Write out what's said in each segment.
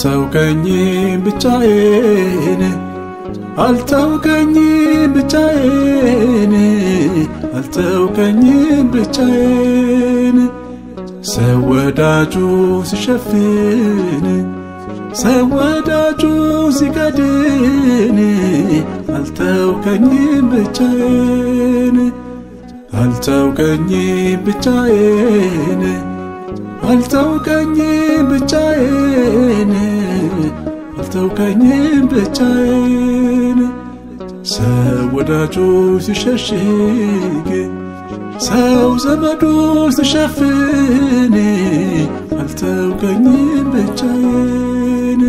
አልተውከኝም ብቻዬን አልተውከኝም ብቻዬን አልተውከኝም ብቻዬን ሰው ወዳጁ ሲሸፍን ሰው ወዳጁ ሲከድን አልተውከኝም ብቻዬን አልተውከኝም ብቻዬን አልተውከኝም ብቻዬን አልተውከኝም ብቻዬን ሰው ወዳጁ ሲሸሽግ ሰው ዘመዱ ሲሸፍን አልተውከኝም ብቻዬን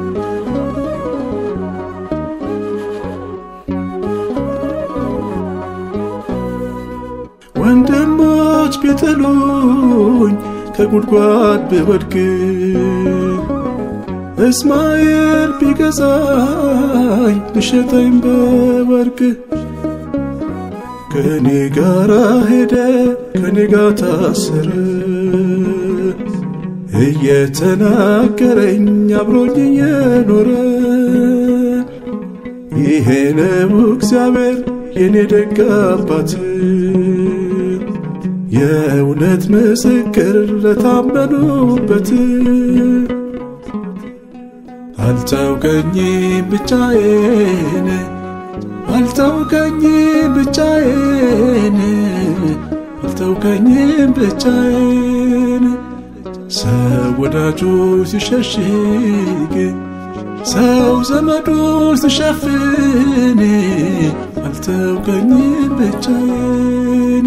ወንድሞች ቢጥሉኝ ከጉድጓድ ብወድቅ እስማኤል ቢገዛኝ ቢሸጠኝ በወርቅ ከኔ ጋር ሄደ ከኔ ጋር ታሰረ እየተናገረኝ አብሮኝ እየኖረ ይሄ ነው እግዚአብሔር የኔ ደግ አባት የእውነት ምስክር ለታመኑበት አልተውከኝም ብቻዬን አልተውከኝም ብቻዬን አልተውከኝም ብቻዬን ሰው ወዳጁ ሲሸሽግ ሰው ዘመዱ ሲሸፍን አልተውከኝም ብቻዬን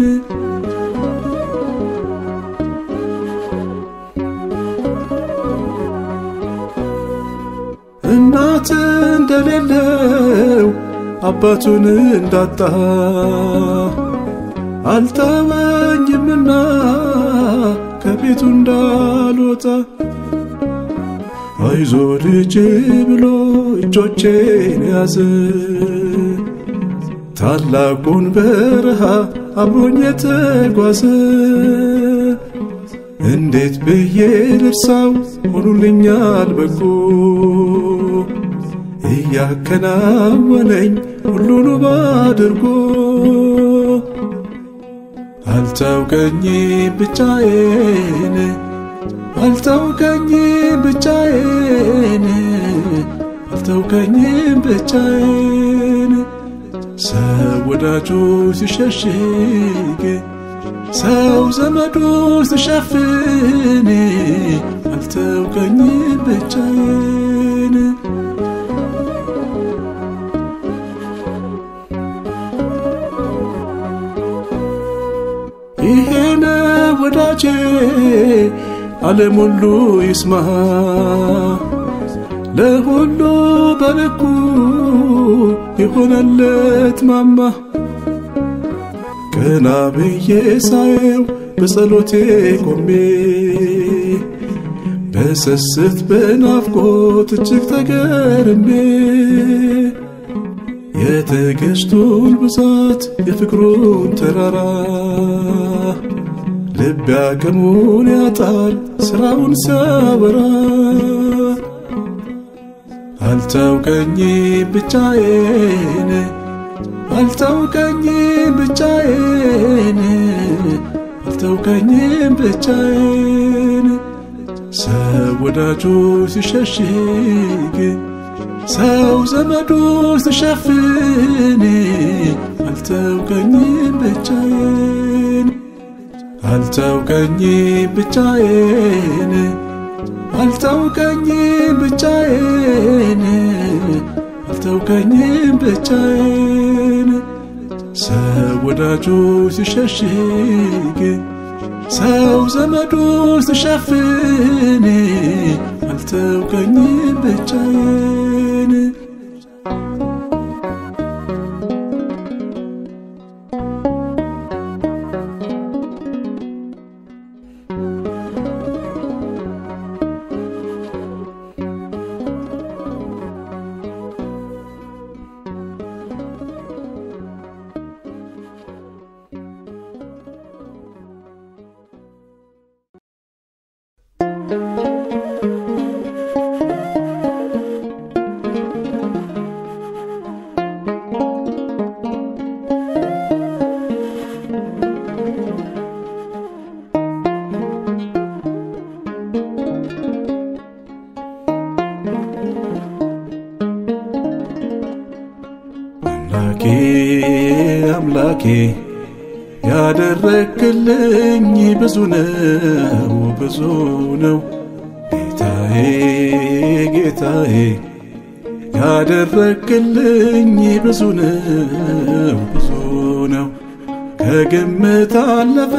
እናት እንደሌለው አባቱን እንዳጣ አልተወኝምና ከቤቱ እንዳልወጣ አይዞ ልጅ ብሎ እጆቼን ያዘ ታላቁን በረሃ አብሮኝ የተጓዘ እንዴት ብዬ ልርሳው ሆኑልኛል በጎ እያከናወነኝ ሁሉን ባድርጎ አልተውከኝም ብቻዬን አልተውከኝም ብቻዬን አልተውከኝም ብቻዬን ሰው ወዳጁ ሲሸሽግ ሰው ዘመዱ ሲሸፍን አልተውከኝም ብቻዬን ይሄነ ወዳጄ ዓለም ሁሉ ይስማ ለሁሉ በልኩ የሆነለት ማማ ቀና ብዬ ሳየው በጸሎቴ ቆሜ በስስት በናፍቆት እጅግ ተገርሜ የትዕግስቱን ብዛት የፍቅሩን ተራራ ልብ ያቅሙን ያጣል ስራውን ሲያበራ አልተውከኝም ብቻዬን አልተውከኝም ብቻዬን አልተውከኝም ብቻዬን ሰው ወዳጁ ሲሸሽግ ሰው ዘመዱ ሲሸፍን አልተውከኝም ብቻዬን አልተውከኝም ብቻዬን አልተውከኝም ብቻዬን አልተውከኝም ብቻዬን ሰው ወዳጁ ሲሸሽግ ሰው ዘመዱ ሲሸፍን አልተውከኝም ብቻዬን አምላኬ ያደረክልኝ ብዙ ነው ብዙ ነው ጌታዬ ጌታዬ ያደረክልኝ ብዙ ነው ብዙ ነው ከግምት አለፈ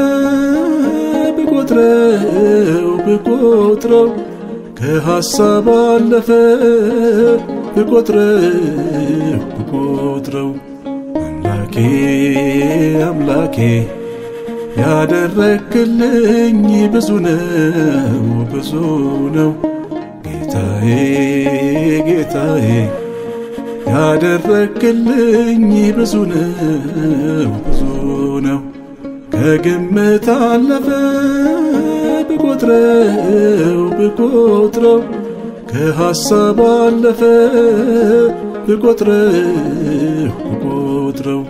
ብቆጥረው ብቆጥረው ከሐሳብ አለፈ ብቆጥረው ብቆጥረው አምላኬ አምላኬ ያደረክልኝ ብዙ ነው ብዙ ነው ጌታዬ ጌታዬ ያደረክልኝ ብዙ ነው ብዙ ነው ከግምት አለፈ ብቆጥረው ብቆጥረው ከሐሳብ አለፈ ብቆጥረው ብቆጥረው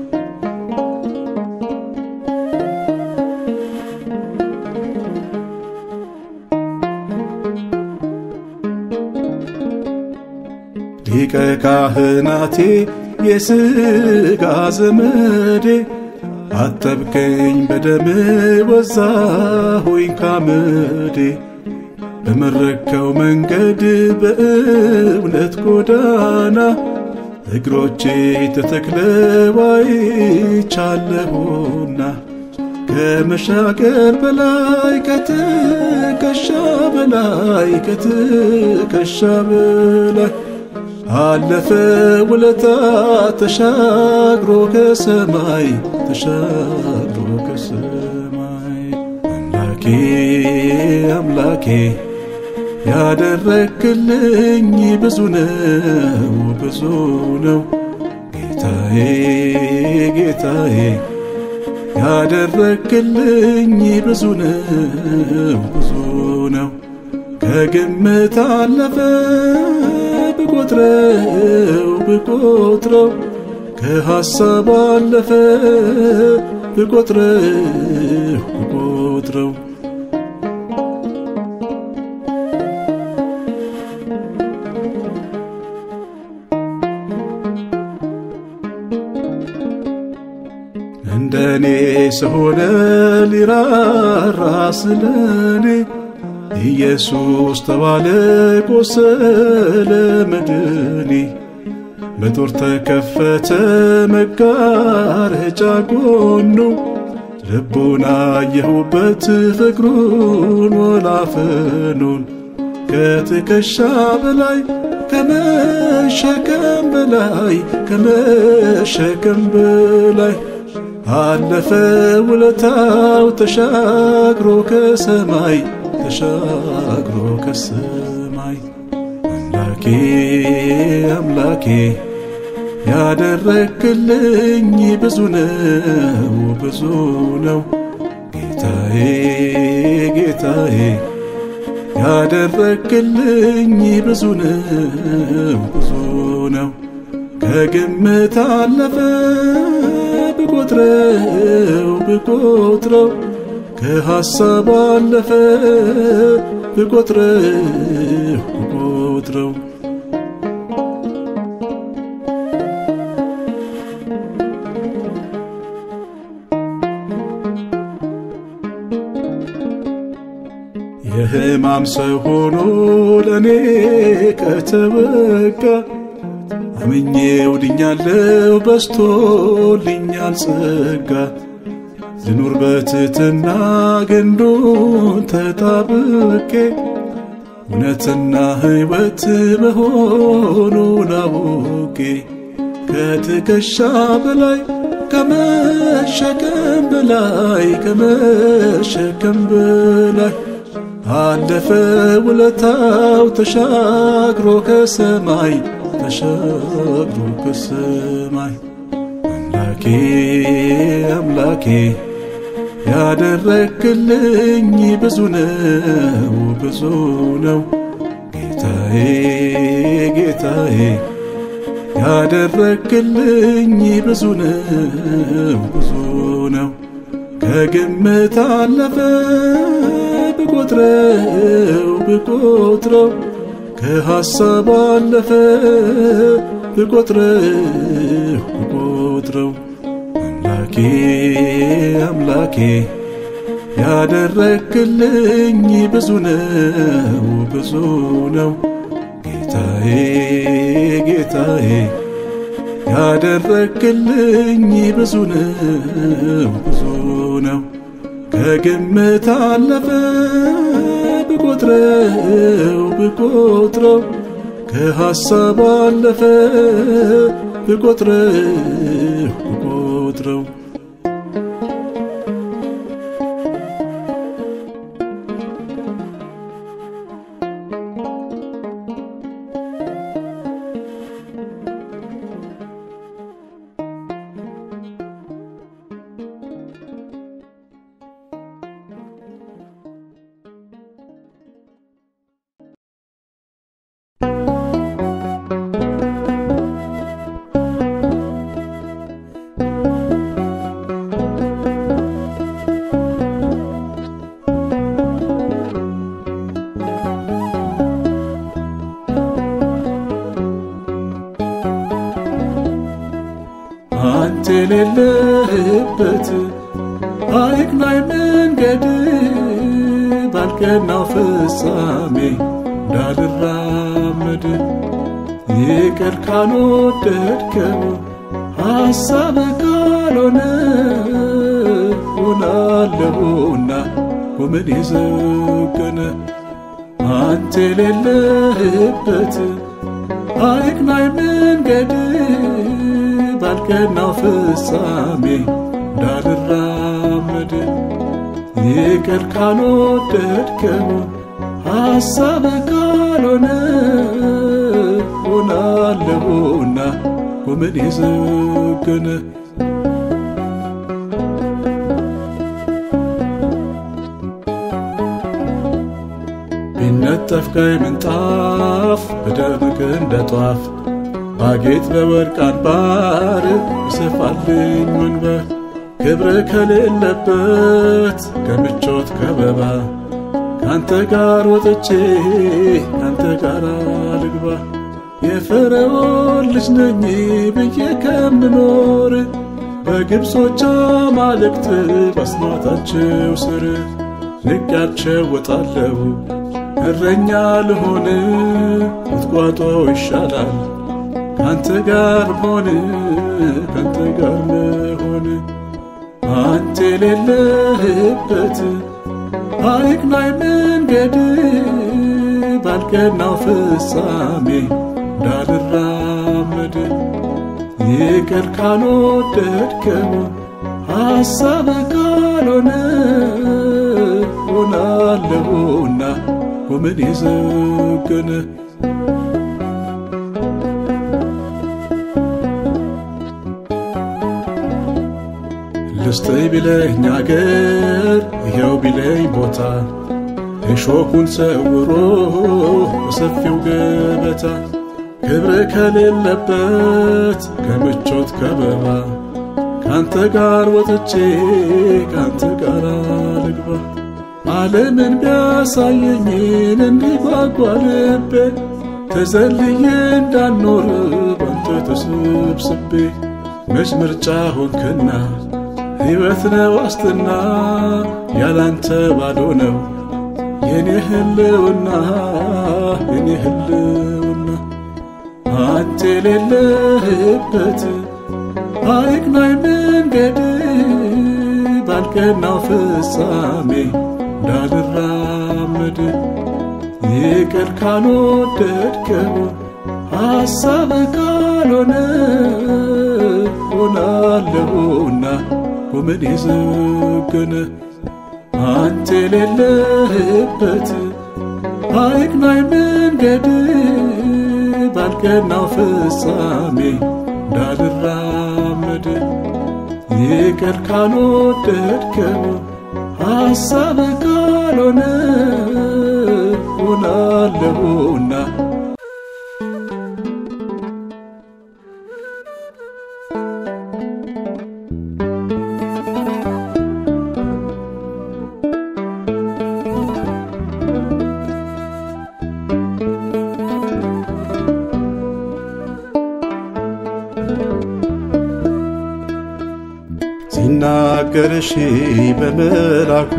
ሊቀ ካህናቴ የሥጋ ዘመዴ አጠብከኝ በደም ወዛሁኝ ካመዴ በመረከው መንገድ በእውነት ጎዳና እግሮቼ ተተክለው አይቻለሁና ከመሻገር በላይ ከትከሻ በላይ ከትከሻ በላይ አለፈ ውለታ ተሻግሮ ከሰማይ ተሻግሮ ከሰማይ አምላኬ አምላኬ ያደረክልኝ ብዙ ነው ብዙ ነው ጌታዬ ጌታዬ ያደረክልኝ ብዙ ነው ብዙ ነው ከግምት አለፈ ብቆጥረው ብቆጥረው ከሐሳብ አለፈ ብቆጥረው ብቆጥረው እንደኔ ስሆነ ሊራራ ስለኔ ኢየሱስ ተባለ ቆሰለ መድኔ በጦር ተከፈተ መጋረጃ ጎኑ ልቡን አየሁበት ፍቅሩን ወላፈኑን ከትከሻ በላይ ከመሸከም በላይ ከመሸከም በላይ አለፈ ውለታው ተሻግሮ ከሰማይ ተሻግሮ ከሰማይ አምላኬ አምላኬ ያደረክልኝ ብዙ ነው ብዙ ነው ጌታዬ ጌታዬ ያደረክልኝ ብዙ ነው ብዙ ነው ከግምት አለፈ ብቆጥረው ብቆጥረው ከሐሳብ አለፈ ብቆጥረው ብቆጥረው የሕማም ሰው ሆኖ ለእኔ ከተበቃ አምኜ ውድኛለው በስቶልኛል ጸጋ ልኑር በትትና ግንዱን ተጣብቄ እውነትና ሕይወት መሆኑን አውቄ ከትከሻ በላይ ከመሸከም በላይ ከመሸከም በላይ አለፈ ውለታው ተሻግሮ ከሰማይ ተሻግሮ ከሰማይ አምላኬ አምላኬ ያደረክልኝ ብዙ ነው ብዙ ነው ጌታዬ ጌታዬ ያደረክልኝ ብዙ ነው ብዙ ነው ከግምት አለፈ ብቆጥረው ብቆጥረው ከሐሳብ አለፈ ብቆጥረው ብቆጥረው አምላኬ አምላኬ ያደረግልኝ ብዙ ነው ብዙ ነው ጌታዬ ጌታዬ ያደረግልኝ ብዙ ነው ብዙ ነው ከግምት አለፈ ብቆጥረው ብቆጥረው ከሐሳብ አለፈ ብቆጥረው ብቆጥረው አንተ የሌለህበት አይቅናይ መንገድ ባልቀናው ፍጻሜ እንዳልራመድ ይቅር ካልወደድከው ሐሳብ ካልሆነ ሆናለሁና ጎመን የዘገነ አንተ የሌለህበት አይቅናይ መንገድ ባልቀናው ፍጻሜ እንዳልራመድ ይቅር ካልወደድከው ሐሳብ ካልሆነ ሆናለሁና ጎመን የዘገነ ቢነጠፍ ቀይ ምንጣፍ በደምቅ እንደ ጧፍ ባጌጥ በወርቅ አንባር ይሰፋልኝ ወንበር ክብር ከሌለበት ከምቾት ከበባ ካንተ ጋር ወጥቼ ካንተ ጋር ልግባ የፈርዖን ልጅ ነኝ ብዬ ከምኖር በግብጾች አማልክት ባስማታቸው ስር ንቄያቸው ወጣለሁ እረኛ ልሆን ቁጥቋጦ ይሻላል ካንተ ጋር ሆነ ካንተ ጋር መሆን አንተ የሌለህበት አይቅናይ መንገድ ባልቀናው ፍጻሜ እንዳልራመድ ይቅር ካልወደድከው ሐሳብ ካልሆነ ሆናለሁና ጎመን የዘገነ ልስጠኝ ቢለኝ አገር ይኸው ቢለኝ ቦታ እሾኩን ሰውሮ በሰፊው ገበታ ክብር ከሌለበት ከምቾት ከበባ ካንተ ጋር ወጥቼ ካንተ ጋር ልግባ ዓለምን ቢያሳየኝን እንዲጓጓ ልቤ ተዘልዬ እንዳልኖር ባንተ ተሰብስቤ መች ምርጫ ሆንክና ሕይወት ነው ዋስትና ያላንተ ባዶ ነው የኔ ህልውና የኔ ህልውና አንተ የሌለህበት አይቅናይ መንገድ ባልቀናው ፍጻሜ እንዳልራመድ ይቅር ካልወደድከው ሐሳብ ካልሆነ ሆናለሁና ጎመን የዘገነ አንተ የሌለህበት አይቅናይ መንገድ ባልቀናው ፍጻሜ እንዳልራመድ ይቅር ካልወደድከው ሐሳብ ካልሆነ ሆናለሁና ሲናገርሽ በመላኩ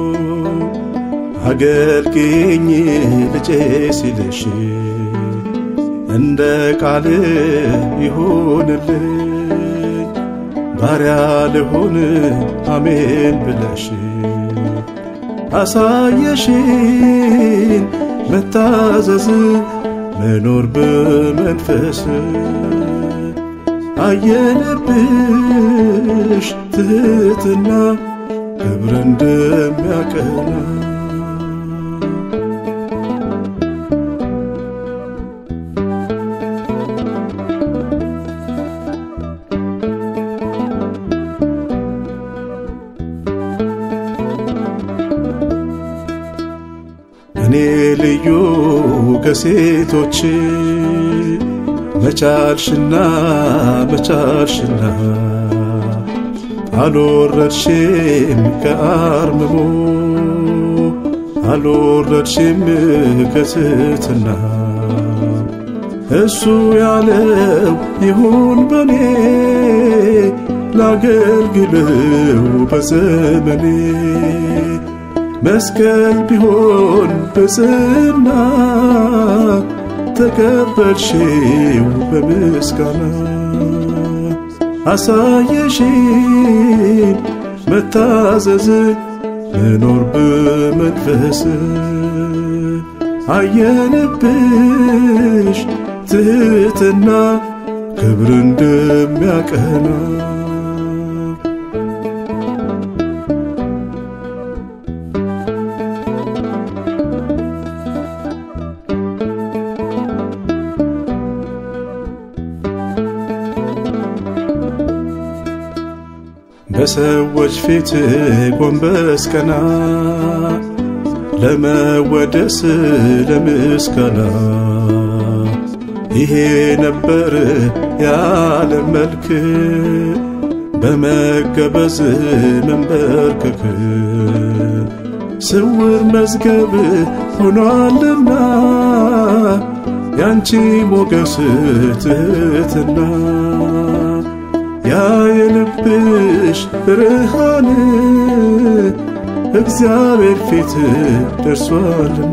አገልግኝ ልጄ ሲልሽ እንደ ቃል ይሁንልኝ ባሪያ ልሆን አሜን ብለሽ አሳየሽን መታዘዝ መኖር በመንፈስ አየንብሽ ትህትና ክብር እንደሚያቀና እኔ ልዩ ከሴቶች መቻልሽና መቻልሽና አልወረድሽም ከአርምሞ አልወረድሽም ከትሕትና እሱ ያለው ይሁን በኔ ላገልግለው በዘመኔ መስቀል ቢሆን በጽና ተቀበልሽው በምስጋና አሳየሽን መታዘዝ መኖር በመንፈስ አየንብሽ ትሕትና ክብር እንደሚያቀና በሰዎች ፊት ጎንበስ ቀና ለመወደስ ለምስጋና ይሄ ነበር ያለ መልክ በመገበዝ መንበርከክ ስውር መዝገብ ሆኗልና ያንቺ ሞገስ ትሕትና ያ የልብሽ ብርሃን እግዚአብሔር ፊት ደርሷልና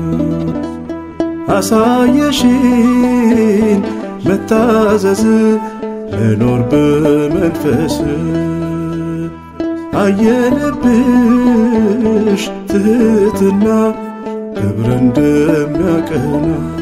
አሳየሽን መታዘዝ መኖር በመንፈስ አየንብሽ ትሕትና ክብር እንደሚያቀና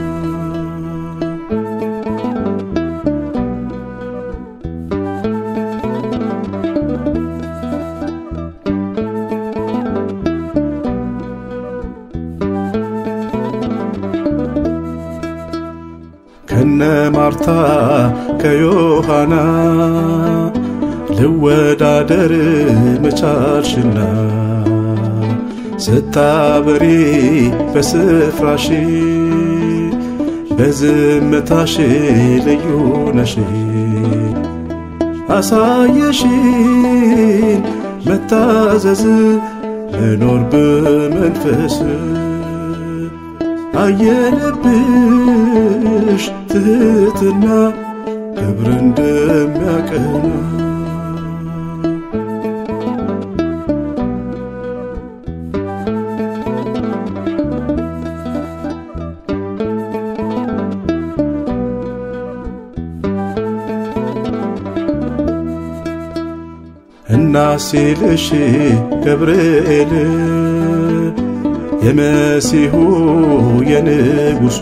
ከነ ማርታ ከዮሐና ልወዳደር መቻልሽና ስታበሪ በስፍራሽ በዝምታሽ ልዩ ነሽ አሳየሽን መታዘዝ መኖር በመንፈስ አየንብሽ ትሕትና ክብር እንደሚያቀና እናሲልሽ ገብርኤል የመሲሁ የንጉሡ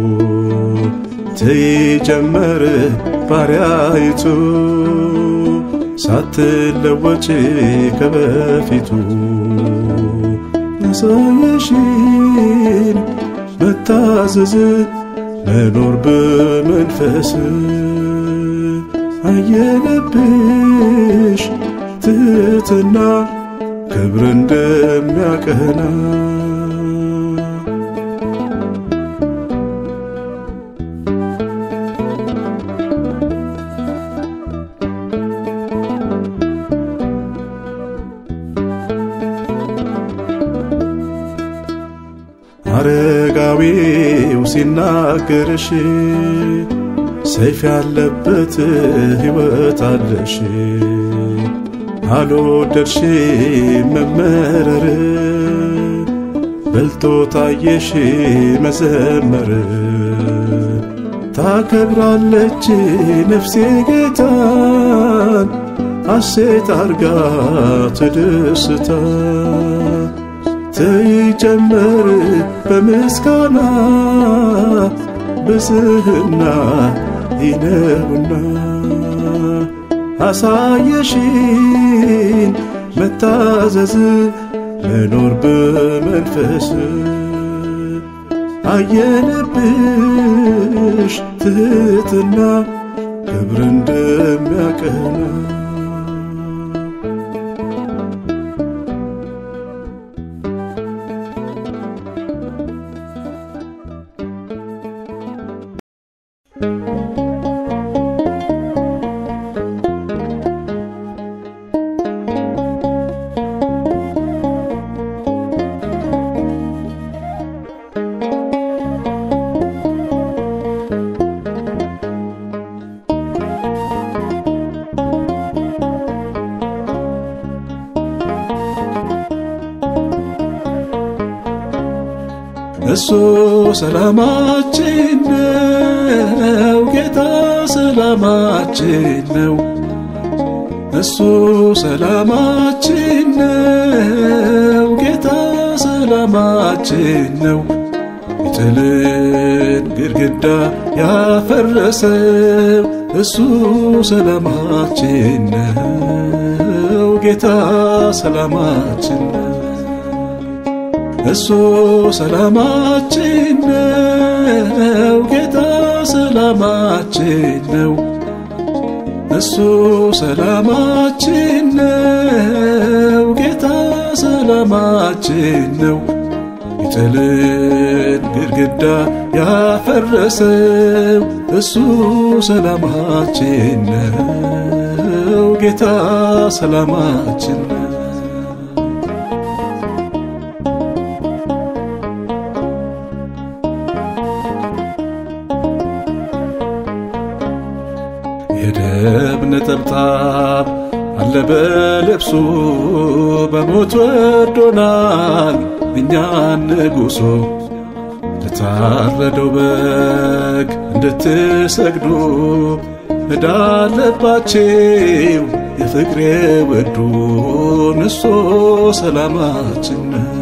ትጀመር ባሪያይቱ ሳትለወጭ ከበፊቱ አሳየሽን መታዘዝ መኖር በመንፈስ አየነብሽ ትሕትና ክብር እንደሚያቀና አረጋዊው ሲናገርሽ ሰይፍ ያለበት ሕይወት አለሽ አልወደድሽ መመረር በልቶ ታየሽ መዘመር ታከብራለች ነፍሴ ጌታን ሐሴት አርጋ ትደስታ ትጨመር በምስጋና ብዝህና ይነውና አሳየሽን መታዘዝ መኖር በመንፈስ አየንብሽ ትህትና ክብር እንደሚያቀና እሱ ሰላማችን ነው፣ ጌታ ሰላማችን ነው። እሱ ሰላማችን ነው፣ ጌታ ሰላማችን ነው። የጥልን ግድግዳ ያፈረሰው እሱ ሰላማችን ነው፣ ጌታ ሰላማችን ነው። እሱ ሰላማችን ነው፣ ጌታ ሰላማችን ነው። እሱ ሰላማችን ነው፣ ጌታ ሰላማችን ነው። የጥልን ግድግዳ ያፈረሰው እሱ ሰላማችን ነው፣ ጌታ ሰላማችን ነው። የደም ነጠብጣብ አለ በልብሱ በሞት ወዶናል እኛን ንጉሶ ለታረደው በግ እንድትሰግዱ ዕዳ አለባችሁ የፍቅሬ ወዱን እሱ ሰላማችን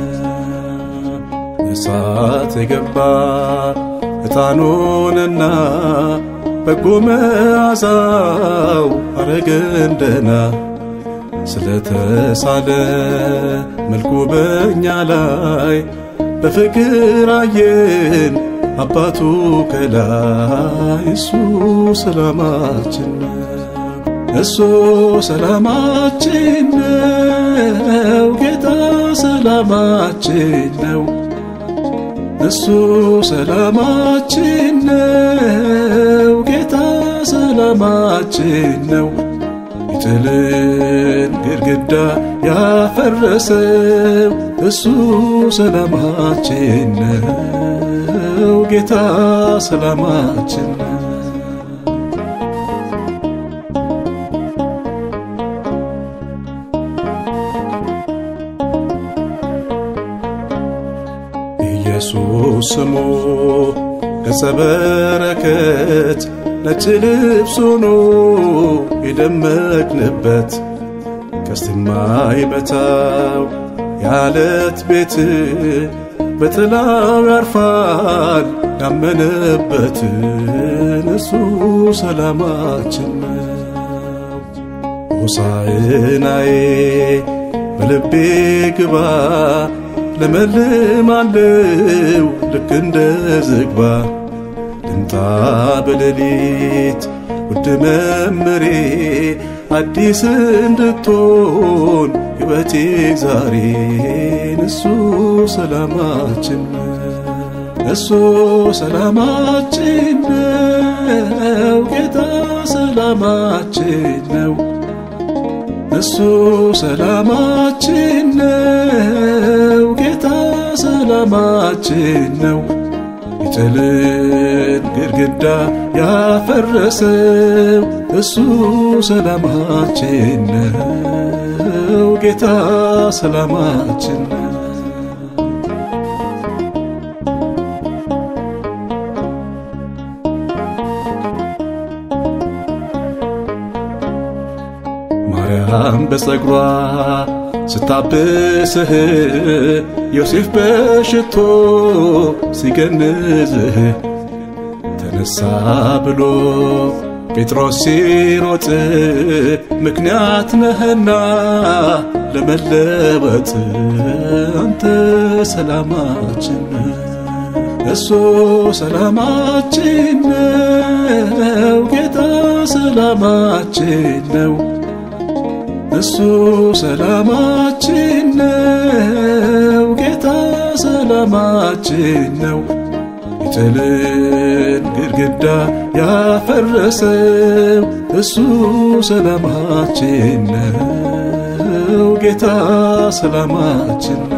እሳት የገባ ዕጣኑንና በጎ መዓዛው አረገን ደህና ስለተሳለ መልኩ በእኛ ላይ በፍቅር አየን አባቱ ከላይ እሱ ሰላማችን እሱ ሰላማችን ነው ጌታ ሰላማችን ነው እሱ ሰላማችን ነው ጌታ ሰላማችን ነው የጥልን ግድግዳ ያፈረሰው እሱ ሰላማችን ነው ጌታ ሰላማችን ነው ኢየሱስ ስሙ ገጸ በረከት ነጭ ልብስ ሆኖ የደመቅንበት ቀስት የማይመታው የዓለት ቤት በጥላው ያርፋል ያመነበትን እሱ ሰላማችን ነው። ሆሳዕናዬ በልቤ ግባ ለመልማለው ልክ እንደ ዝግባ ልምጣ በሌሊት ውድ መምሬ አዲስ እንድትሆን ሕይወቴ ዛሬን እሱ ሰላማችን እሱ ሰላማችን ነው ጌታ ሰላማችን ነው እሱ ሰላማችን ነው ጌታ ሰላማችን ነው የጥልን ግድግዳ ያፈረሰው እሱ ሰላማችን ነው ነው ጌታ ሰላማችን ነው። ማርያም በጸጉሯ ስታብስህ ዮሴፍ በሽቶ ሲገንዝህ ተነሳ ብሎ ጴጥሮስ ሲሮጥ ምክንያት ነህና ለመለወጥ አንተ ሰላማችን እሱ ሰላማችን ነው ጌታ ሰላማችን ነው እሱ ሰላማችን ነው ጌታ ሰላማችን ነው የጥልን ግድግዳ ያፈረሰው እሱ ሰላማችን ነው ጌታ ሰላማችን ነው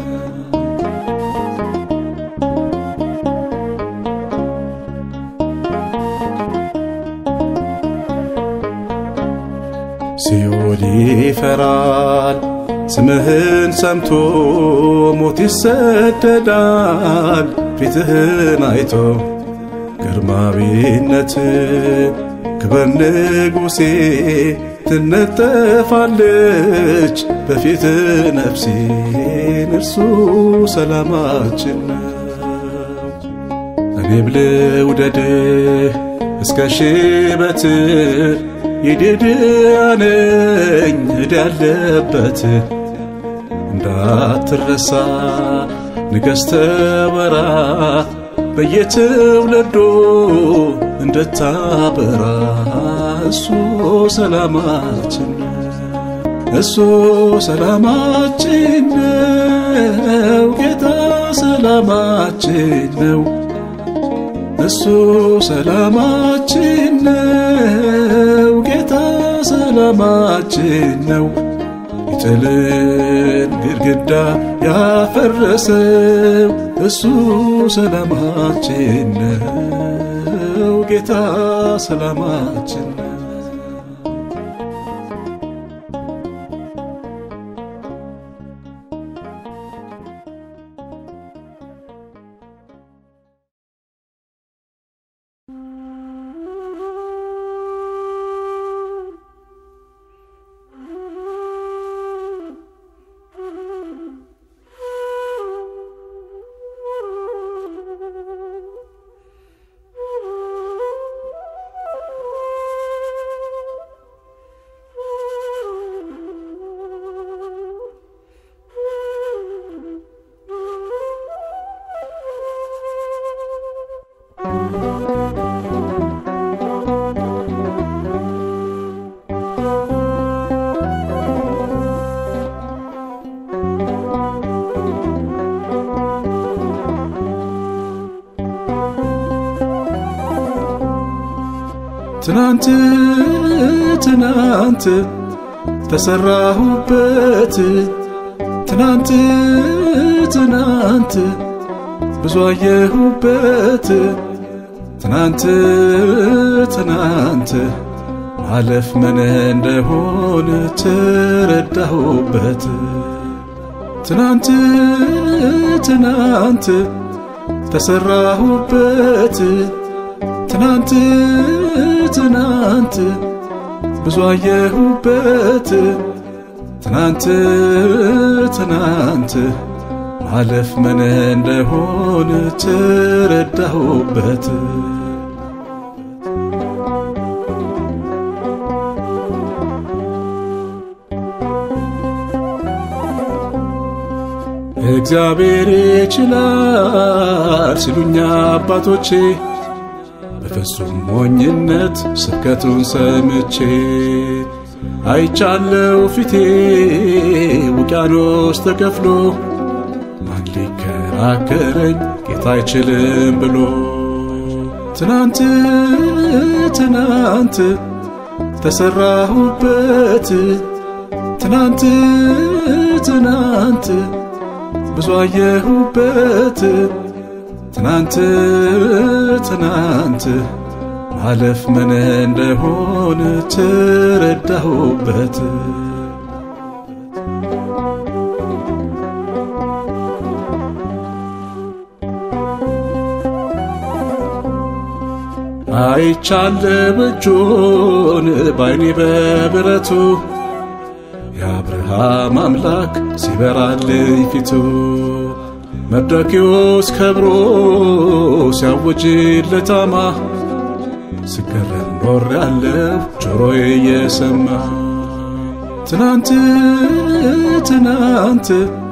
ሲኦል ይፈራል ስምህን ሰምቶ ሞት ይሰደዳል ፊትህን አይቶ ግርማዊነት ክብር ንጉሴ ትነጠፋለች በፊት ነፍሴን እርሱ ሰላማችን ነው። እኔ ብልውደድህ እስከ ሽበት የድድያነኝ ዕዳ ያለበት እንዳትረሳ ንገሥተ ወራት በየትውልዱ እንድታበራ እሱ ሰላማችን እሱ ሰላማችን ነው ጌታ ሰላማችን ነው እሱ ሰላማችን ነው ጌታ ሰላማችን ነው የጥልን ግድግዳ ያፈረሰው እሱ ሰላማችን ነው ጌታ ሰላማችን ነው ትናንት ትናንት ተሰራሁበት ትናንት ትናንት ብዙ አየሁበት ትናንት ትናንት ማለፍ ምን እንደሆን ተረዳሁበት ትናንት ትናንት ተሰራሁበት ትናንት ትናንት ብዙ አየሁበት ትናንት ትናንት ማለፍ ምን እንደሆን ተረዳሁበት እግዚአብሔር ይችላል ሲሉኛ አባቶቼ በፍጹም ሞኝነት ስብከቱን ሰምቼ አይቻለው ፊቴ ውቅያኖስ ተከፍሎ ማን ሊከራከረኝ ጌታ አይችልም ብሎ ትናንት ትናንት ተሰራሁበት ትናንት ትናንት ብዙ አየሁበት ትናንት ትናንት ማለፍ ምን እንደሆን ተረዳሁበት አይቻለሁ እጁን ባይኔ በብረቱ የአብርሃም አምላክ ሲበራልኝ ፊቱ መርዶክዮስ ከብሮ ሲያውጅለት አማ ስገረም ኖር ያለሁ ጆሮዬ እየሰማ ትናንት ትናንት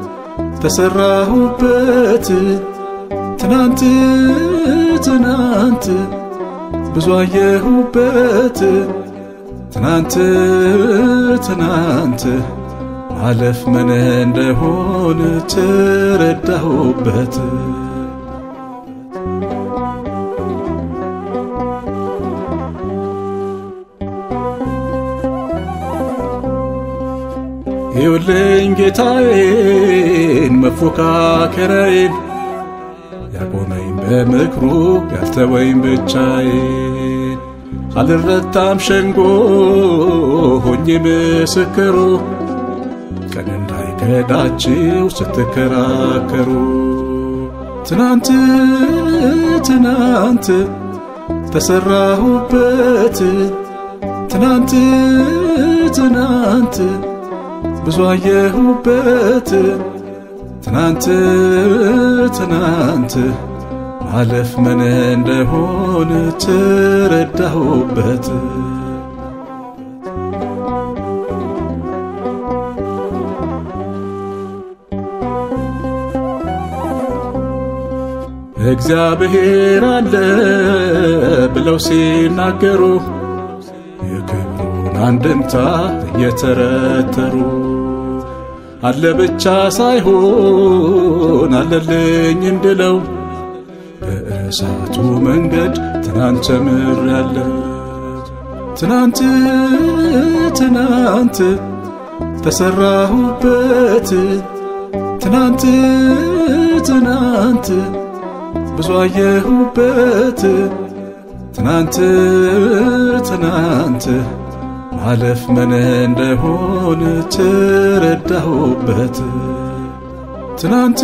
ተሰራሁበት ትናንት ትናንት ብዙ አየሁበት ትናንት ትናንት ማለፍ ምን እንደሆነ ተረዳሁበት። ይውልኝ ጌታዬን መፎካከሪያዬን ያቆመኝ በምክሩ ያልተወኝ ብቻዬን አልረታም ሸንጎ ሆኜ ምስክሩ ቀን እንዳይከዳችው ስትከራከሩ ትናንት ትናንት ተሰራሁበት ትናንት ትናንት ብዙ አየሁበት ትናንት ትናንት ማለፍ ምን እንደሆነ ተረዳሁበት። እግዚአብሔር አለ ብለው ሲናገሩ የክብሩን አንድምታ እየተረተሩ አለ ብቻ ሳይሆን አለልኝ እንድለው በእሳቱ መንገድ ትናንት ተምሬያለሁ። ትናንት ትናንት ተሰራሁበት ትናንት ትናንት ብዙ አየሁበት ትናንት ትናንት ማለፍ ምን እንደሆነ ተረዳሁበት። ትናንት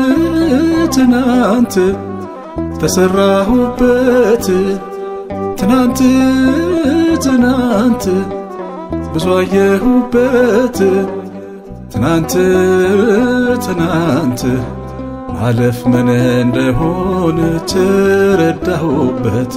ትናንት ተሰራሁበት ትናንት ትናንት ብዙ አየሁበት ትናንት ትናንት ማለፍ ምን እንደሆነ ተረዳሁበት።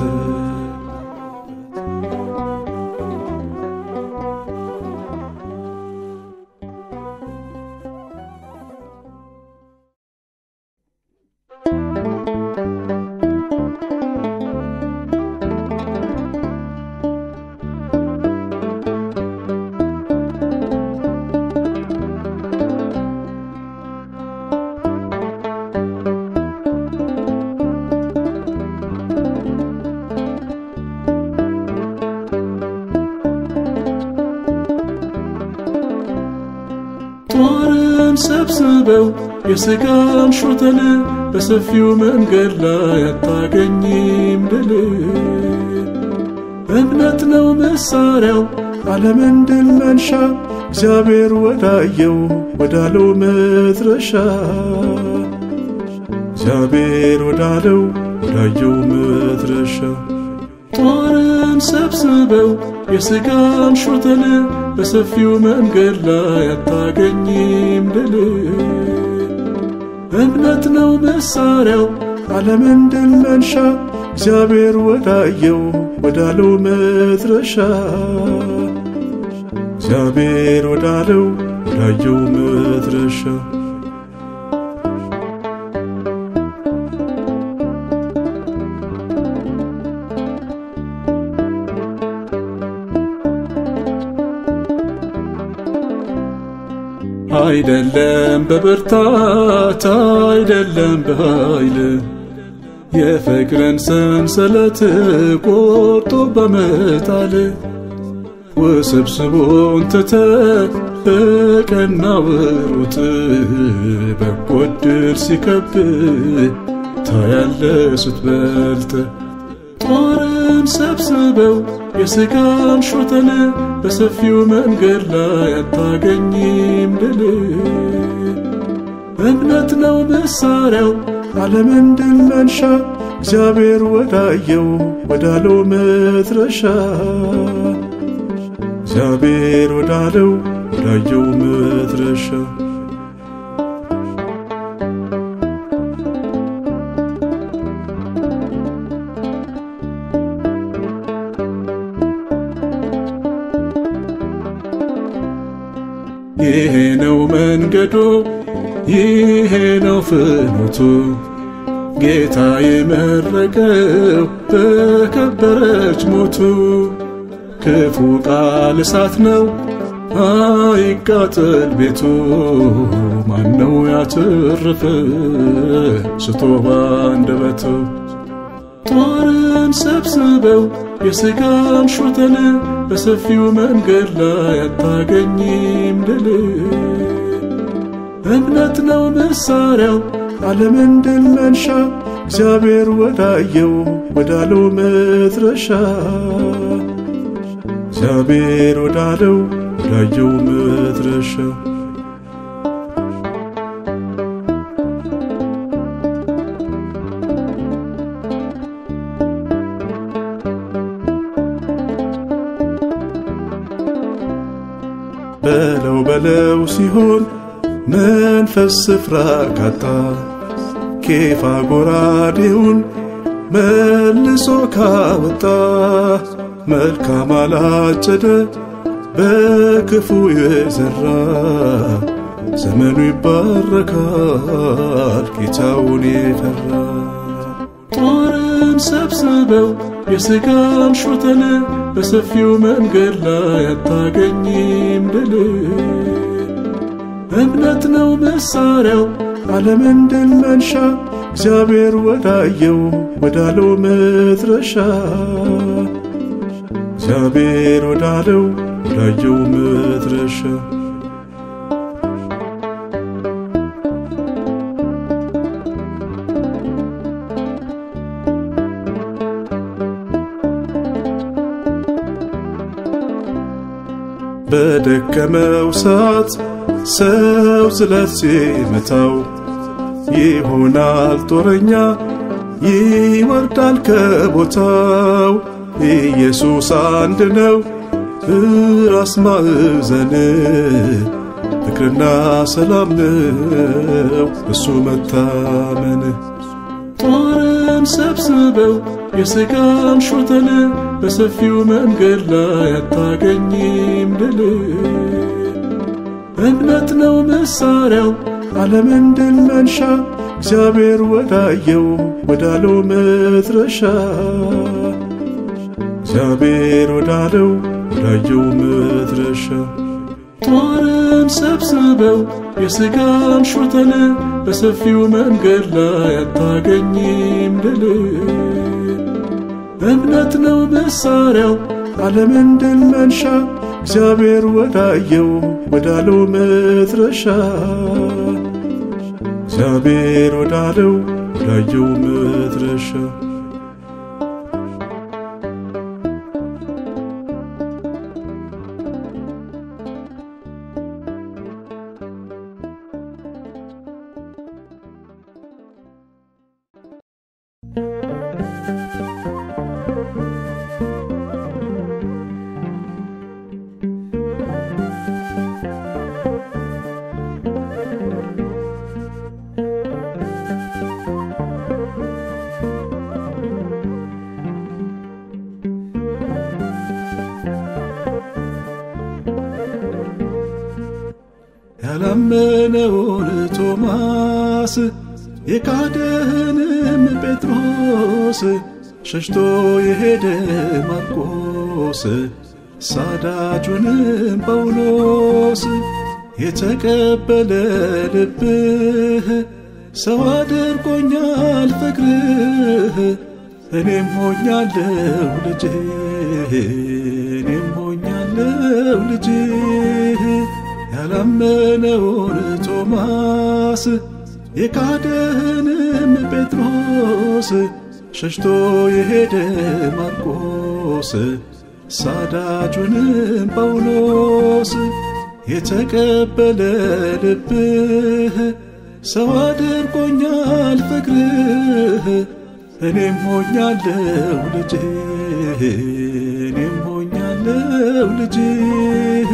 ጦርን ሰብስበው የሥጋን ሾተል በሰፊው መንገድ ላይ አታገኝም ድል። እምነት ነው መሳሪያው ዓለምን ድል መንሻ እግዚአብሔር ወዳየው ወዳለው መድረሻ እግዚአብሔር ወዳለው ወዳየው መድረሻ ጦርን ሰብስበው የሥጋን ሾተል በሰፊው መንገድ ላይ አታገኝም ድል። እምነት ነው መሳሪያው ዓለምን ድል መንሻ እግዚአብሔር ወዳየው ወዳለው መድረሻ እግዚአብሔር ወዳለው ወዳየው መድረሻ አይደለም በብርታት አይደለም በኃይል የፍቅርን ሰንሰለት ቆርጦ በመጣል ውስብስቡን ትተ በቀናው ሩጥ በጎ ዕድል ሲከብ ታያለ ስትበልጥ ጦርን ሰብስበው የሥጋን ሾተል በሰፊው መንገድ ላይ አታገኝም ድል። እምነት ነው መሳሪያው ዓለምን ድል መንሻ እግዚአብሔር ወዳየው ወዳለው መድረሻ እግዚአብሔር ወዳለው ወዳየው መድረሻ ይሄ ነው መንገዱ፣ ይሄ ነው ፍኖቱ ጌታ የመረቀው በከበረች ሞቱ። ክፉ ቃል እሳት ነው አይቃጠል ቤቱ። ማነው ያተረፈ ስቶ ባንደበቱ? ጦርን ሰብስበው የሥጋን ሾተል በሰፊው መንገድ ላይ አታገኝም ድል። እምነት ነው መሳሪያው ዓለምን ድል መንሻ እግዚአብሔር ወዳየው ወዳለው መድረሻ እግዚአብሔር ወዳለው ወዳየው መድረሻ በለው በለው ሲሆን መንፈስ ስፍራ ካጣ ኬፋ ጎራዴውን መልሶ ካወጣ መልካም አላጨደ በክፉ የዘራ ዘመኑ ይባረካል ጌታውን የፈራ ጦርን ሰብስበው የሥጋን ሾተል በሰፊው መንገድ ላይ አታገኝም ድል እምነት ነው መሳሪያው ዓለምን ድል መንሻ እግዚአብሔር ወዳየው ወዳለው መድረሻ እግዚአብሔር ወዳለው ወዳየው መድረሻ በደከመው ሰዓት ሰው ስለት ሲመታው ይሆናል ጦረኛ ይወርዳል ከቦታው። ኢየሱስ አንድ ነው ራስ ማዕዘን ፍቅርና ሰላም ነው እሱ መታመን። ጦርን ሰብስበው የሥጋን ሾተል በሰፊው መንገድ ላይ አታገኝም ድል እምነት ነው መሳሪያው ዓለምን ድል መንሻ እግዚአብሔር ወዳየው ወዳለው መድረሻ እግዚአብሔር ወዳለው ወዳየው መድረሻ ጦርን ሰብስበው የሥጋን ሾተል በሰፊው መንገድ ላይ አታገኝም ድል እምነት ነው መሳሪያው ዓለምን ድል መንሻ እግዚአብሔር ወዳየው ወዳለው መድረሻ እግዚአብሔር ወዳለው ወዳየው መድረሻ ያላመነውን ቶማስ የካደህንም ጴጥሮስ ሸሽቶ የሄደ ማርቆስ ሳዳጁንም ጳውሎስ የተቀበለ ልብህ ሰው አድርጎኛል ፍቅርህ እኔም ሆኛለሁ ልጅህ እኔም ሆኛለሁ ልጅህ ያላመነውን ቶማስ የካደህንም ጴጥሮስ ሸሽቶ የሄደ ማርቆስ ሳዳጁንም ጳውሎስ የተቀበለ ልብህ ሰው አድርጎኛል ፍቅርህ እኔም ሆኛለው ልጅህ እኔም ሆኛለው ልጅህ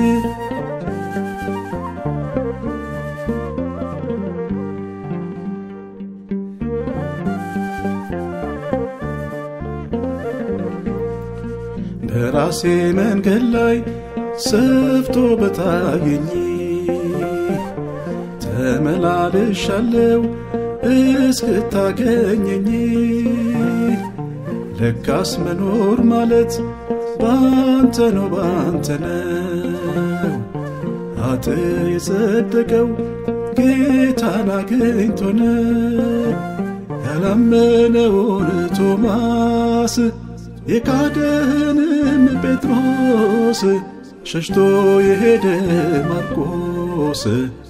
በራሴ መንገድ ላይ ሰፍቶ በታየኝ ተመላልሻለው እስክታገኘኝ ለካስ መኖር ማለት ባንተ ነው ባንተ ነው አጥ የጸደቀው ጌታን አግኝቶ ነው ያላመነውን ቶማስ የካደህንም ጴጥሮስ ሸሽቶ የሄደ ማርቆስ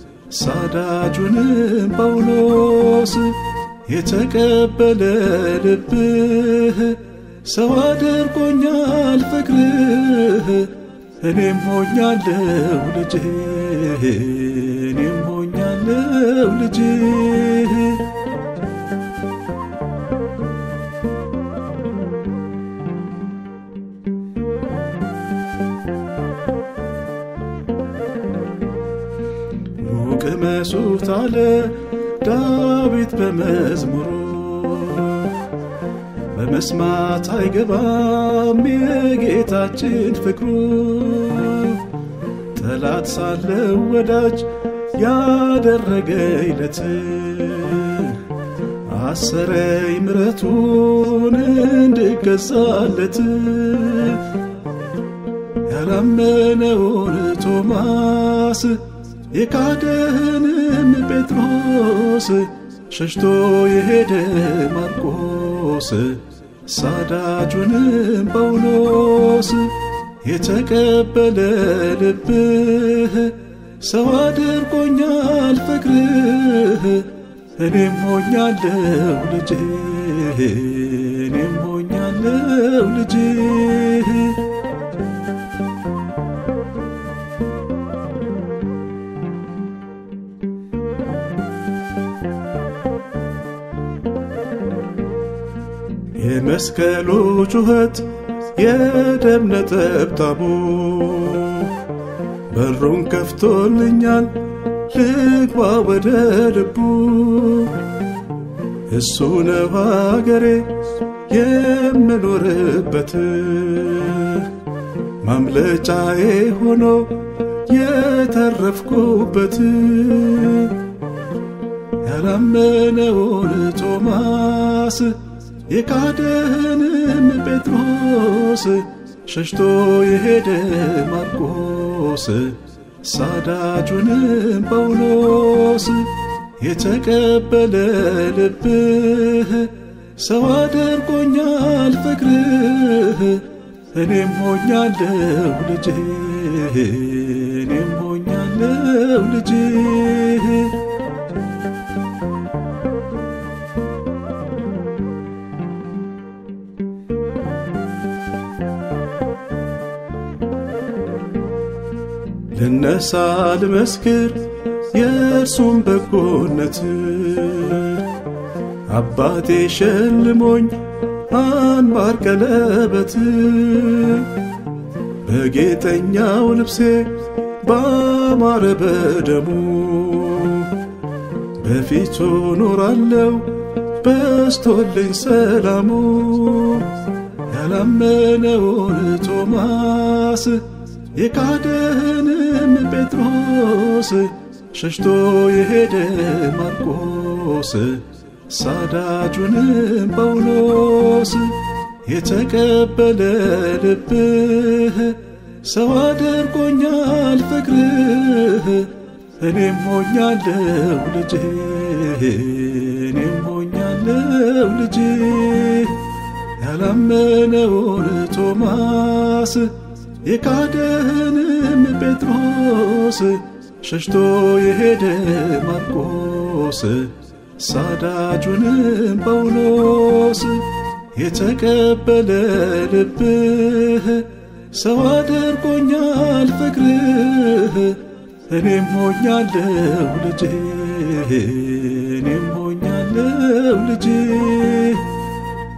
ሳዳጁንም ጳውሎስ የተቀበለ ልብህ ሰው አድርጎኛል ፍቅርህ እኔም ሆኛለው ልጅህ እኔም ሆኛለው ልጅህ ቅመሱት አለ ዳዊት በመዝሙሩ በመስማት አይገባም የጌታችን ፍቅሩ ጠላት ሳለው ወዳጅ ያደረገይለት አሰረኝ ምረቱን እንድገዛለት ያላመነውን ቶማስ የካደህንም ጴጥሮስ ሸሽቶ የሄደ ማርቆስ ሳዳጁንም ጳውሎስ የተቀበለ ልብህ ሰው አድርጎኛል ፍቅርህ እኔም ሆኛለው ልጅህ እኔም ሆኛለው ልጅህ የመስቀሉ ጩኸት የደም ነጠብጣቡ በሩን ከፍቶልኛል ልግባ ወደ ልቡ እሱ ነው ሀገሬ የምኖርበት ማምለጫዬ ሆኖ የተረፍኩበት ያላመነውን ቶማስ የካደህንም ጴጥሮስ ሸሽቶ የሄደ ማርቆስ ሳዳጁንም ጳውሎስ የተቀበለ ልብህ ሰው አድርጎኛል ፍቅርህ እኔም ሆኛለው ልጅህ እኔም ሆኛለው ልጅህ ልነሳ ልመስክር የእርሱም በጎነት አባቴ ሸልሞኝ አንባር ቀለበት በጌጠኛው ልብሴ ባማረ በደሙ በፊቱ ኖራለው በስቶልኝ ሰላሙ ያላመነውን ቶማስ የካደህንም ጴጥሮስ ሸሽቶ የሄደ ማርቆስ ሳዳጁንም ጳውሎስ የተቀበለ ልብህ ሰው አድርጎኛል ፍቅርህ እኔም ሆኛለው ልጅህ እኔም ሆኛለው ልጅህ ያላመነውን ቶማስ የካደህንም ጴጥሮስ ሸሽቶ የሄደ ማርቆስ ሳዳጁንም ጳውሎስ የተቀበለ ልብህ ሰው አድርጎኛል ፍቅርህ እኔም ሆኛለው ልጅህ እኔም ሆኛለው ልጅህ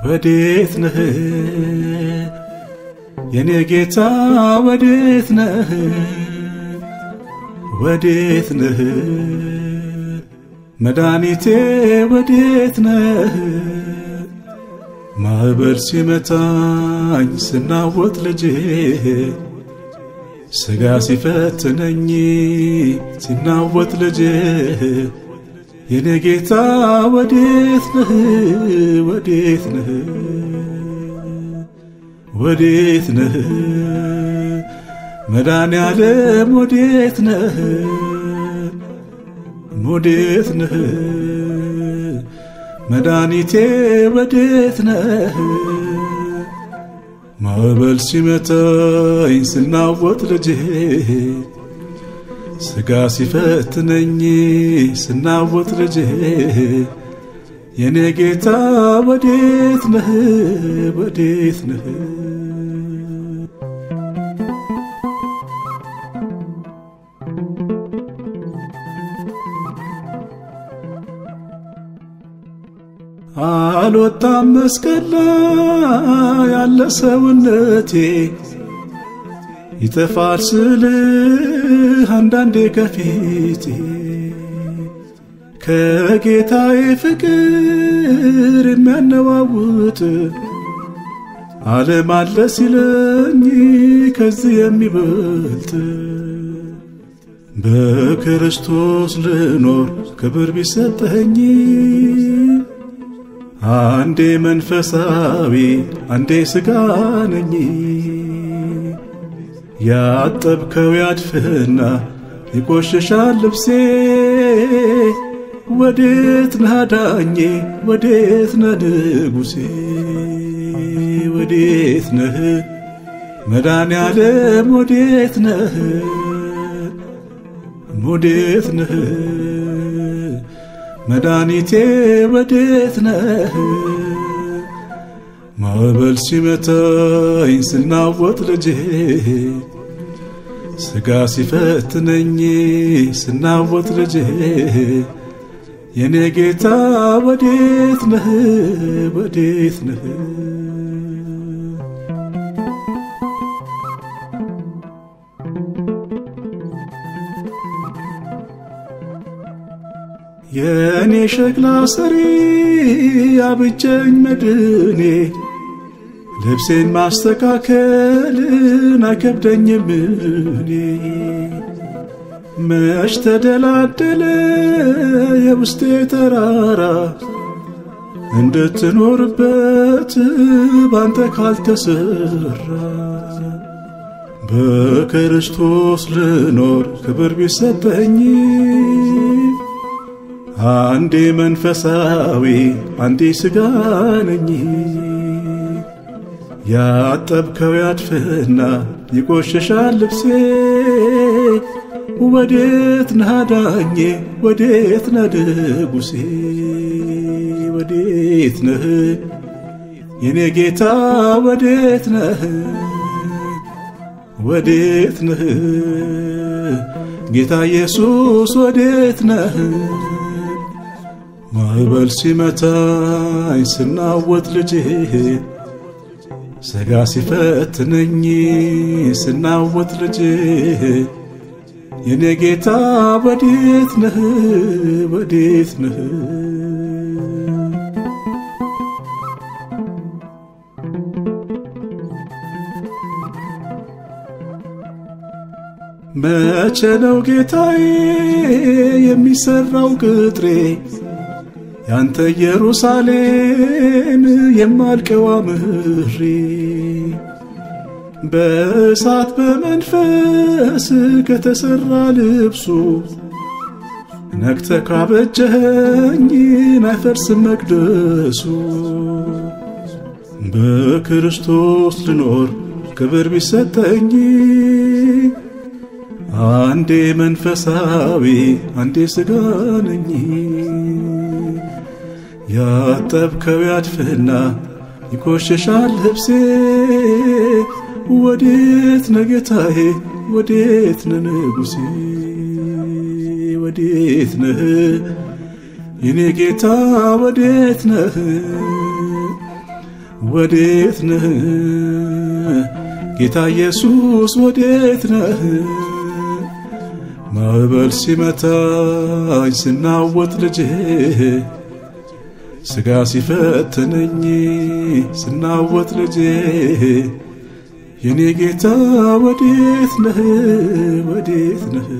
ወዴት ነህ የኔ ጌታ ወዴት ነህ ወዴት ነህ መድኃኒቴ ወዴት ነህ ማዕበል ሲመታኝ ስናወጥ ልጄ ሥጋ ሲፈትነኝ ሲናወጥ ልጄ የኔ ጌታ ወዴት ነህ ወዴት ነህ ወዴት ነህ መድኃኔ ዓለም ወዴት ነህ ወዴት ነህ መድኃኒቴ ወዴት ነህ ማዕበል ሲመታኝ ስናወጥ ልጄ ሥጋ ሲፈትነኝ ስናወጥ ልጄ የኔ ጌታ ወዴት ነህ ወዴት ነህ አልወጣም መስቀል ላይ ያለ ሰውነቴ ይጠፋል ስልህ አንዳንዴ ከፊቴ ከጌታዬ ፍቅር የሚያነዋውጥ ዓለም አለ ሲለኝ ከዚህ የሚበልጥ በክርስቶስ ልኖር ክብር ቢሰጠኝ አንዴ መንፈሳዊ አንዴ ሥጋ ነኝ ያጠብከው ያድፍና ይቆሽሻል ልብሴ ወዴት ነህ አዳኜ ወዴት ነህ ንጉሴ ወዴት ነህ መድኃኔ ዓለም ወዴት ነህ ወዴት ነህ መድኃኒቴ ወዴት ነህ ማዕበል ሲመታኝ ስናወጥ ልጄ ሥጋ ሲፈትነኝ ስናወጥ ልጄ የኔ ጌታ ወዴት ነህ ወዴት ነህ የእኔ ሸክላ ሰሪ አብጀኝ መድኔ ልብሴን ማስተካከልን አይከብደኝም እኔ መች ተደላደለ የውስጤ ተራራ እንድትኖርበት ባንተ ካልተሰራ በክርስቶስ ልኖር ክብር ቢሰጠኝ አንዴ መንፈሳዊ አንዴ ሥጋ ነኝ ያጠብከው ያድፍና ይቆሽሻል ልብሴ ወዴት ነህ አዳኜ ወዴት ነህ ንጉሴ ወዴት ነህ የኔ ጌታ ወዴት ነህ ወዴት ነህ ጌታ ኢየሱስ ወዴት ነህ ማዕበል ሲመታኝ ስናወጥ ልጄ ሥጋ ሲፈትነኝ ስናወጥ ልጄ የኔ ጌታ ወዴት ነህ ወዴት ነህ መቼ ነው ጌታዬ የሚሰራው ቅጥሬ ያንተ ኢየሩሳሌም የማልቀዋ ምሬ በእሳት በመንፈስ ከተሰራ ልብሱ ነክተ ካበጀኸኝ አይፈርስም መቅደሱ በክርስቶስ ልኖር ክብር ቢሰጠኝ አንዴ መንፈሳዊ አንዴ ሥጋ ነኝ ያጠብከው ያድፍና ይቆሽሻል ልብሴ ወዴት ነህ ጌታዬ ወዴት ነህ ንጉሴ ወዴት ነህ የኔ ጌታ ወዴት ነህ ወዴት ነህ ጌታ ኢየሱስ ወዴት ነህ? ማዕበል ሲመታኝ ስናወጥ ልጄ ሥጋ ሲፈትነኝ ስናወጥ ልጄ የኔ ጌታ ወዴት ነህ ወዴት ነህ?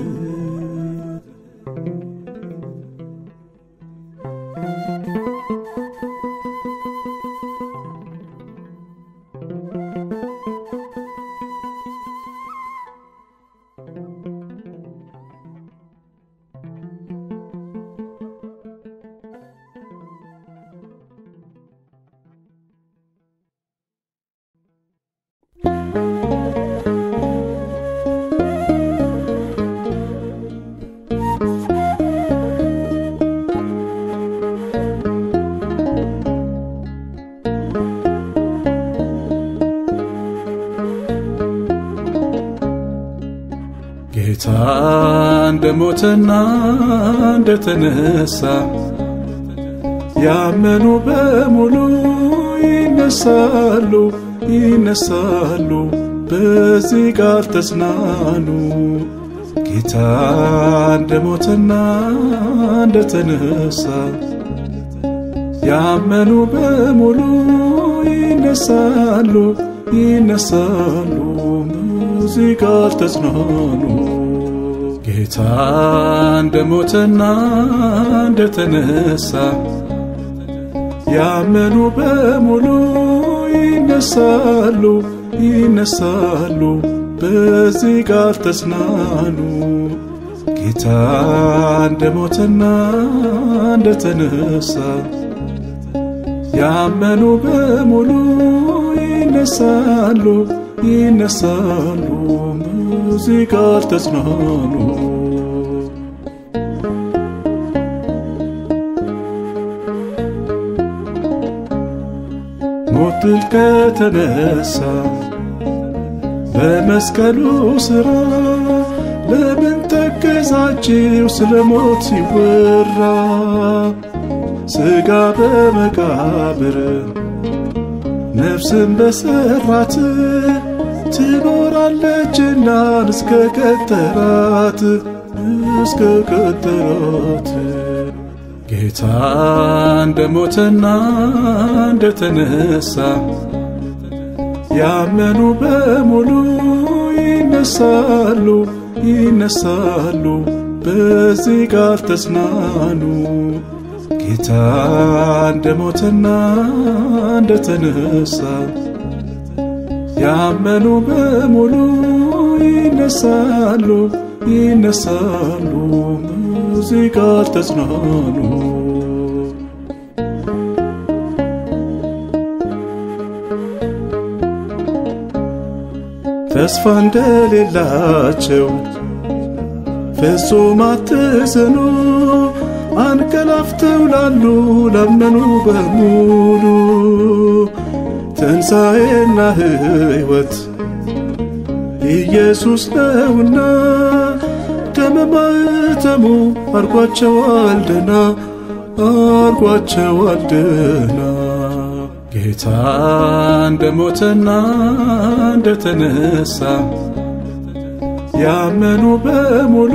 ጌታ እንደ ሞተና እንደ ተነሳ ያመኑ በሙሉ ይነሳሉ ይነሳሉ፣ በዚህ ቃል ተጽናኑ። ጌታ እንደ ሞተና እንደ ተነሳ ያመኑ በሙሉ ይነሳሉ ይነሳሉ፣ በዚህ ቃል ተጽናኑ። ጌታ እንደ ሞተና እንደ ተነሳ ያመኑ በሙሉ ይነሳሉ ይነሳሉ፣ በዚህ ቃል ተጽናኑ። ጌታ እንደ ሞተና እንደ ተነሳ ያመኑ በሙሉ ይነሳሉ ይነሳሉ፣ በዚህ ቃል ተጽናኑ። ሞት ድል ከተነሳ በመስቀሉ ሥራ ለምን ተገዛችው ስለ ሞት ሲወራ ሥጋ በመቃብር ነፍስን በሰራት ትኖራለችና እስከ ቀጠራት እስከ ቀጠራት ጌታ እንደ ሞተና እንደ ተነሳ ያመኑ በሙሉ ይነሳሉ ይነሳሉ፣ በዚህ ቃል ተጽናኑ። ጌታ እንደ ሞተና እንደ ተነሳ ያመኑ በሙሉ ይነሳሉ ይነሳሉ፣ በዚህ ቃል ተጽናኑ። ተስፋ እንደሌላቸው ፍጹም አትዘኑ፣ አንቀላፍተው ላሉ ላመኑ በሙሉ ትንሣኤና ሕይወት ኢየሱስ ነውና ደመ ማኅተሙ አርጓቸዋል ደና አርጓቸዋል ደና ጌታ እንደ ሞተና እንደ ተነሳ ያመኑ በሙሉ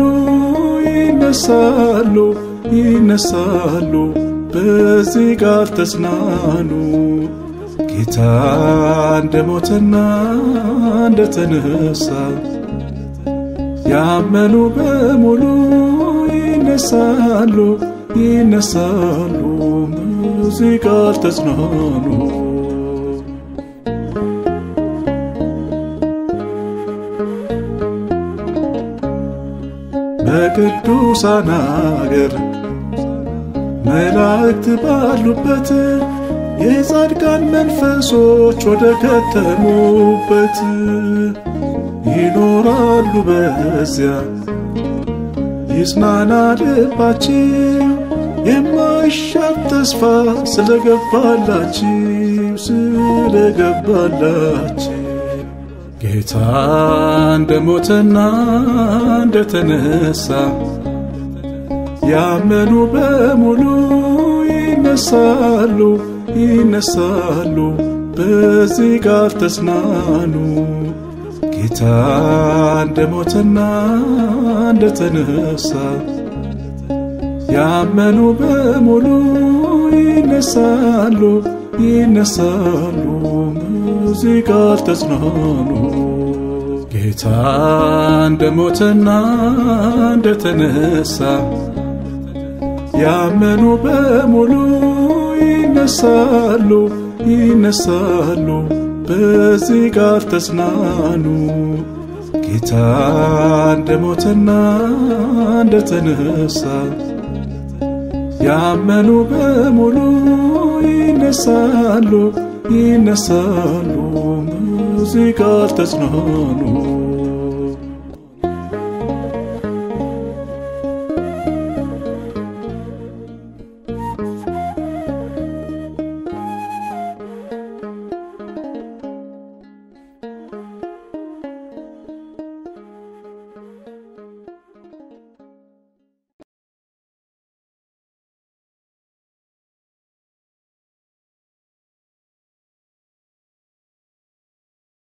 ይነሳሉ ይነሳሉ፣ በዚህ ቃል ተጽናኑ። ጌታ እንደ ሞተና እንደ ተነሳ ያመኑ በሙሉ ይነሳሉ ይነሳሉ፣ በዚህ ቃል ተጽናኑ። በቅዱሳን አገር መላእክት ባሉበት የጻድቃን መንፈሶች ወደ ከተሙበት ይኖራሉ በዚያ ይጽናና ልባችሁ የማይሻር ተስፋ ስለገባላችሁ ስለገባላችሁ ጌታ እንደ ሞተና እንደ ተነሳ ያመኑ በሙሉ ይነሳሉ ይነሳሉ፣ በዚህ ቃል ተጽናኑ። ጌታ እንደ ሞተና እንደ ተነሳ ያመኑ በሙሉ ይነሳሉ ይነሳሉ። በዚህ ቃል ተጽናኑ። ጌታ እንደ ሞተና እንደ ተነሳ ያመኑ በሙሉ ይነሳሉ ይነሳሉ። በዚህ ቃል ተጽናኑ። ጌታ እንደ ሞተና እንደ ተነሳ ያመኑ በሙሉ ይነሳሉ ይነሳሉ። በዚህ ቃል ተጽናኑ።